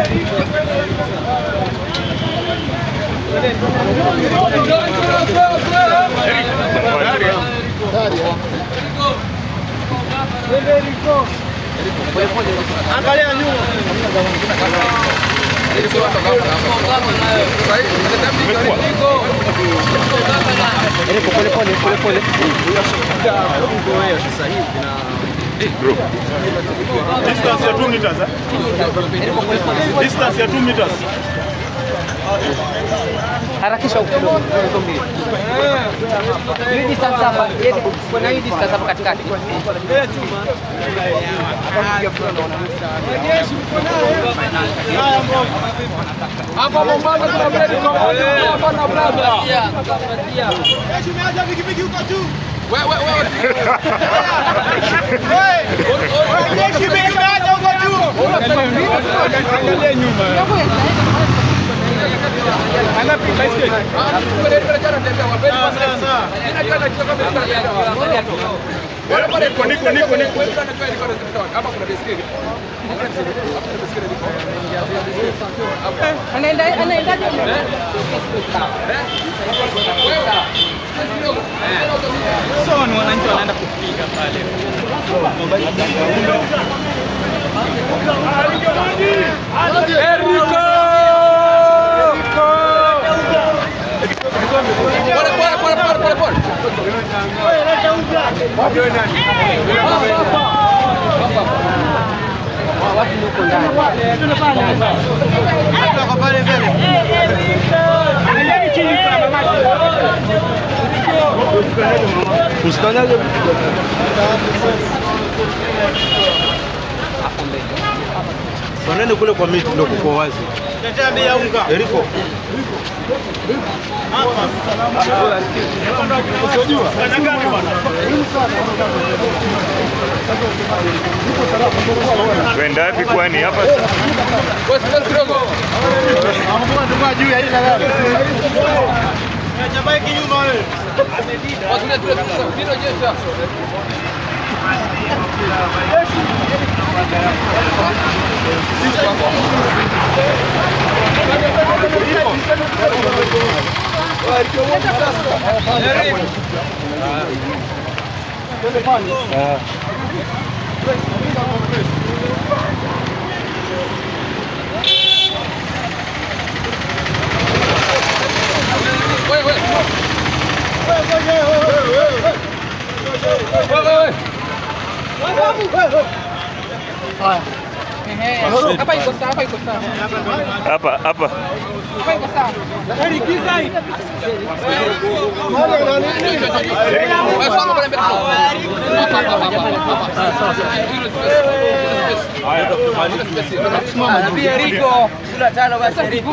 Angalia nyuma. Eriko, pole pole pole pole. Distance ya 2 meters. eh? Distance ya 2 meters. Harakisha huko kidogo. Hizo mbili. Hii distance hapa, yeye kuna hii distance hapa katikati. Hapa Mombasa kuna bredi kwa moja. Hapa na brada. Jeshi umeacha pikipiki huko juu. Wewe wewe. Jeshi umeacha huko juu. Angalia nyuma. Anapiga baiskeli. Ah, kuna ile jana ndio wa bredi. Sawa sawa. Ina jana kitu kama Niko niko niko niko. Hapa kuna baiskeli. Anaenda anaendaje? So ni wananchi wanaenda kupiga pale. Pole pole pole pole pole pole. Watu ndio huko ndani. Usikanyage Wanene kule kwa miti ndio kuko wazi. Tetea bei ya unga. Eriko. Kwenda wapi kwani hapa? Wewe sikiliza kidogo. Acha bike nyuma wewe. Watu ndio tunasema ndio jeshi. Wewe wewe. Ehe. Hapa iko sawa, hapa iko sawa. Hapa hapa. Hapa iko sawa. Wewe soma pale mbele. Hapa hapa hapa. Eriko. Kula tano basi Eriko.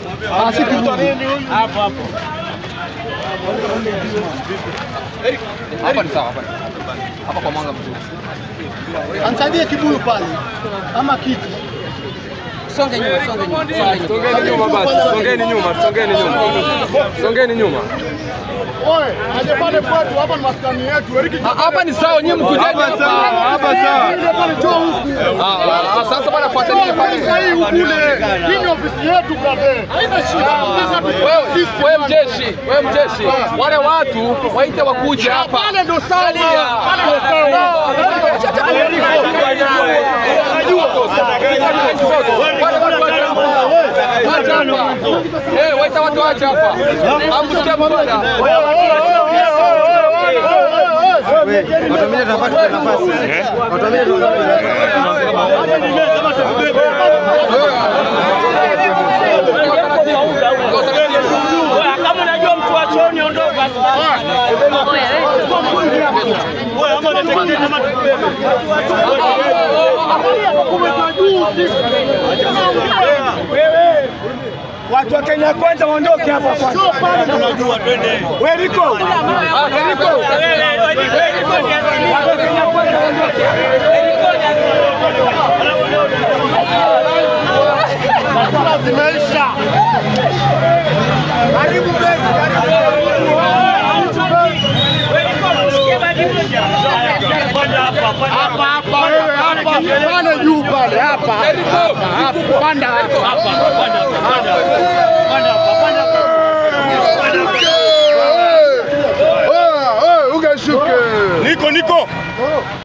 Hapa ni sawa hapa. Hapa kwa mwanga mzuri. Ansaidie kibuyu pale ama kiti. Songe nyuma, songe nyuma. Songe nyuma. Songeni nyuma basi. Songeni nyuma, songeni nyuma. Songeni nyuma. Oye, aje pale kwetu, hapa ni maskani yetu. Eriki Ah, Hapa ni sawa, nyinyi mkujeni hapa. Hapa sawa. ile pale njoo huku. Ah, ah, sasa bwana fuateni Njoo pale. sasa hii huku ile. Hii ni ofisi yetu brother. Haina shida. Wewe wewe mjeshi, wewe mjeshi. Wale watu waite wakuje hapa. Pale ndo sawa. Angalia. Pale ndo sawa. Eh, waita watu waje hapa. Amsikia bwana. Kama unajua mtu wa chooni ondoka. Wewe ama unatekeleza kama tukubebe. Wewe watu wa Kenya kwanza waondoke hapa kwanza. Tunajua twende. Wewe Riko. Ah, Eriko. Watu wa Kenya kwanza waondoke. Riko ni Masala zimeisha. Karibu besi, karibu. Hapa hapa wewe hapa. Pale juu pale hapa. Hapa hapa. Panda hapa. No.